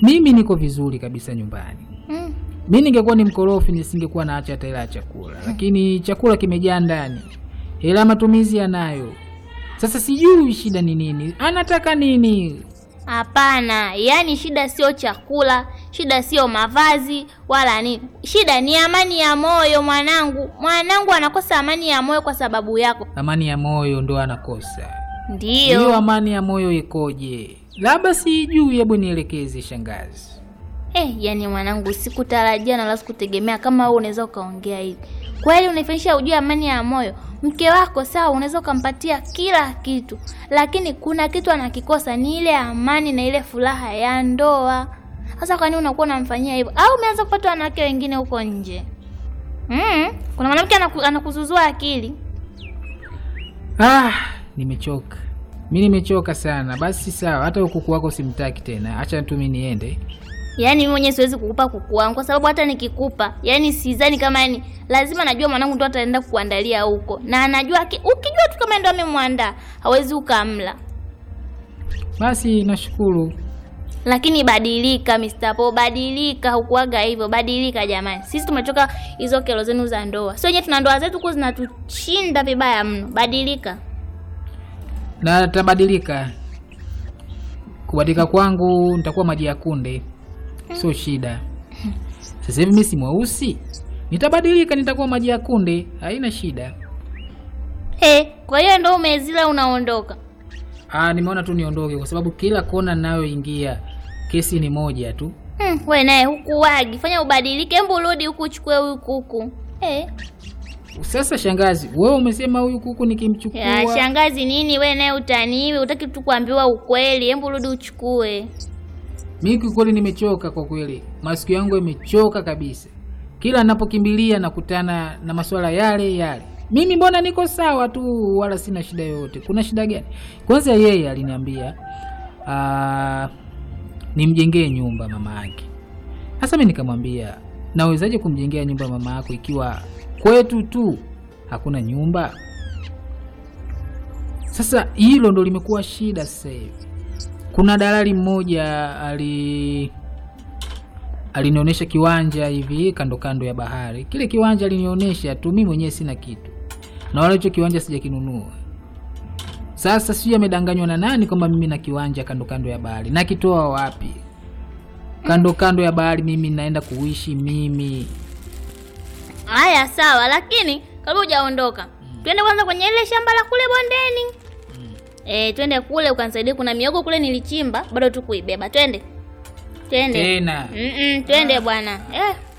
mimi niko vizuri kabisa nyumbani. Mm. Mi ningekuwa ni mkorofi nisingekuwa naacha hata hela ya chakula, lakini chakula kimejaa ndani, hela ya matumizi yanayo. Sasa sijui shida ni nini, anataka nini? Hapana, yaani shida sio chakula, shida sio mavazi wala nini. Shida ni amani ya moyo mwanangu. Mwanangu anakosa amani ya moyo kwa sababu yako. Amani ya moyo ndo anakosa. Ndiyo. Hiyo amani ya moyo ikoje? Labda sijui, hebu nielekeze shangazi. Eh, yani mwanangu, sikutarajia na wala sikutegemea kama wewe unaweza ukaongea hivi. Kweli unaifanyisha ujue amani ya moyo. Mke wako sawa, unaweza ukampatia kila kitu, lakini kuna kitu anakikosa, ni ile amani na ile furaha ya ndoa. Sasa kwa nini unakuwa unamfanyia hivyo? Au umeanza kupata wanawake wengine huko nje? Mm, kuna mwanamke anaku, anakuzuzua akili. Ah, nimechoka. Mi nimechoka sana. Basi sawa, hata ukuku wako simtaki tena, acha tu mi niende. Yaani mimi mwenyewe siwezi kukupa kuku wangu kwa sababu hata nikikupa, yaani sidhani kama yani lazima najua mwanangu ndo ataenda kukuandalia huko. Na anajua ki- ukijua tu kama ndo amemwandaa, hawezi ukamla. Basi nashukuru. Lakini badilika Mr. Po, badilika, hukuaga hivyo, badilika jamani. Sisi tumetoka hizo kero zenu za ndoa. Sio wenyewe tuna ndoa zetu huku zinatushinda vibaya mno. Badilika. Na tabadilika. Kubadilika kwangu nitakuwa maji ya kunde, sio shida. Sasa hivi mi si mweusi, nitabadilika, nitakuwa maji ya kunde, haina shida. He, kwa hiyo ndo umezila unaondoka. Ah, nimeona tu niondoke, kwa sababu kila kona ninayoingia kesi ni moja tu. Hmm, we naye hukuwagi. Fanya ubadilike, hebu rudi huku uchukue huyu kuku. Eh. Sasa shangazi, wewe umesema huyu kuku nikimchukua Ya shangazi nini we naye utaniwi, utaki tu kuambiwa ukweli. Hebu rudi uchukue. Mimi kiukweli nimechoka kwa kweli, masikio yangu yamechoka kabisa. Kila ninapokimbilia nakutana na masuala yale yale. Mimi mbona niko sawa tu, wala sina shida yoyote. Kuna shida gani? Kwanza yeye aliniambia ah, nimjengee nyumba mama yake. Sasa mimi nikamwambia, nawezaje kumjengea nyumba mama yako ikiwa kwetu tu hakuna nyumba? Sasa hilo ndo limekuwa shida sasa hivi. Kuna dalali mmoja ali alinionyesha kiwanja hivi kando kando ya bahari. Kile kiwanja alinionyesha tu, mimi mwenyewe sina kitu, na wala hicho kiwanja sijakinunua. Sasa sijui amedanganywa na nani kwamba mimi na kiwanja kando kando ya bahari. Nakitoa wapi? Kando kando ya bahari mimi naenda kuishi mimi. Haya sawa, lakini kabla hujaondoka, twende kwanza kwenye ile shamba la kule bondeni. Eh, twende kule ukanisaidia, kuna miogo kule nilichimba, bado tu kuibeba. Twende. Twende. Tena Mm -mm, twende bwana. Eh.